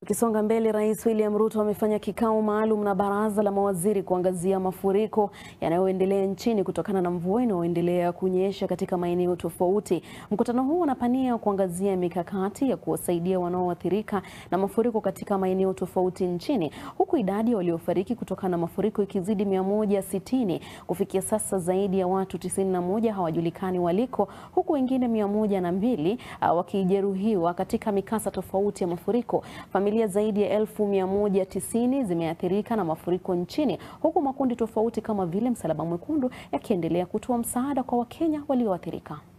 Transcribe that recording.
Tukisonga mbele, Rais William Ruto amefanya kikao maalum na baraza la mawaziri kuangazia mafuriko yanayoendelea nchini kutokana na mvua inayoendelea kunyesha katika maeneo tofauti. Mkutano huu unapania kuangazia mikakati ya kuwasaidia wanaoathirika na mafuriko katika maeneo tofauti nchini, huku idadi ya waliofariki kutokana na mafuriko ikizidi 160. Kufikia sasa zaidi ya watu 91 hawajulikani waliko, huku wengine 102 wakijeruhiwa katika mikasa tofauti ya mafuriko. Familia zaidi ya elfu mia moja tisini zimeathirika na mafuriko nchini huku makundi tofauti kama vile Msalaba Mwekundu yakiendelea kutoa msaada kwa Wakenya walioathirika.